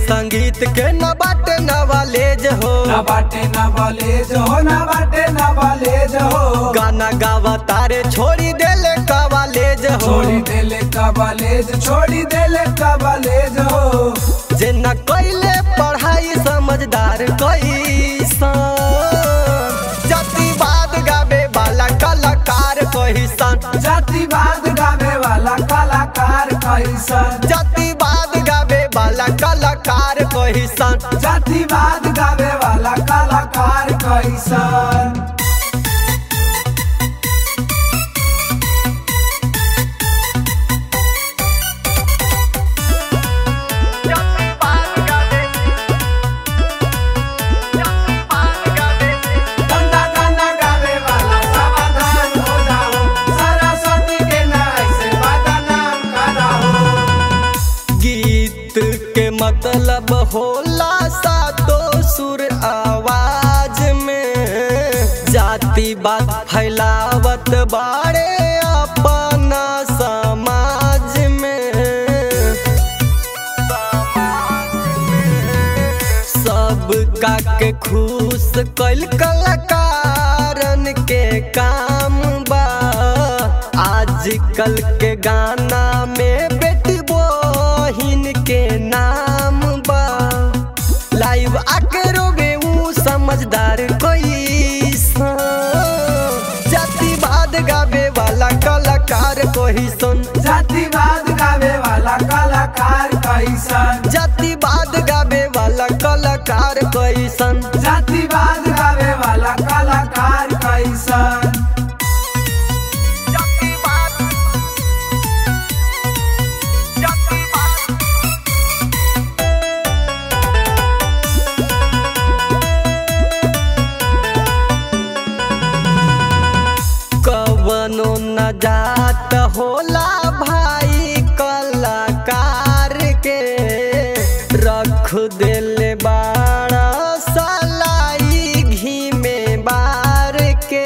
संगीत के न बाटे नवालेज हो ना बाटे ना बॉलेज हो ना बाटे ना बॉलेज हो गाना गावा तारे छोड़ी देले कवालेज हो छोड़ी देले कबलेज छोड़ी देले कबलेज हो जे न कैले पढ़ाई समझदार कैसन जातिवाद गावे वाला कलाकार कैसन जातिवाद गावे वाला कलाकार कैसन जातिवाद गावे वाला कलाकार कैसन जातिवाद गावे वाला कलाकार कैसन गंदा गाना गावे वाला सावधान हो जाओ सरस्वती के नाम से बदनाम कराओ गीत के मतलब होला सातो सुर आवाज में जाति बात फैलावत बाड़े अपना समाज में सब का के खुश कैल कलाकारन के काम बा आजकल के गाना में बेटी बहिन के नाम बा लाइव आके रोवे ऊ समझदार कोई जातिवाद गावे वाला कलाकार कोई सुन जातिवाद गावे वाला कलाकार कैसन जातिवाद गावे वाला कलाकार कैसन जातिवाद गावे वाला कलाकार कैसन कवनो न जात होला भाई कलाकार के रख देले बाड़ा सलाई घी में बार के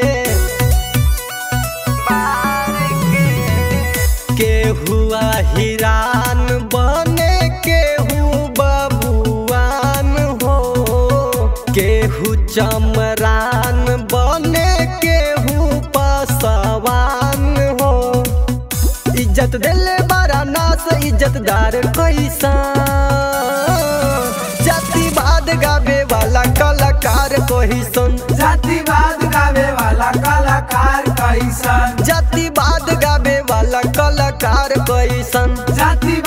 के हुआ हिरान बने केहू बबुआन हो केहू चमरान बने केहू पसवान हो इज्जत दिले बड़ा नास इज्जतदार कैसा जातिवाद गावे वाला कलाकार कोई सुन जातिवाद गावे वाला कलाकार कैसन जातिवाद गावे वाला कलाकार कैसन जाति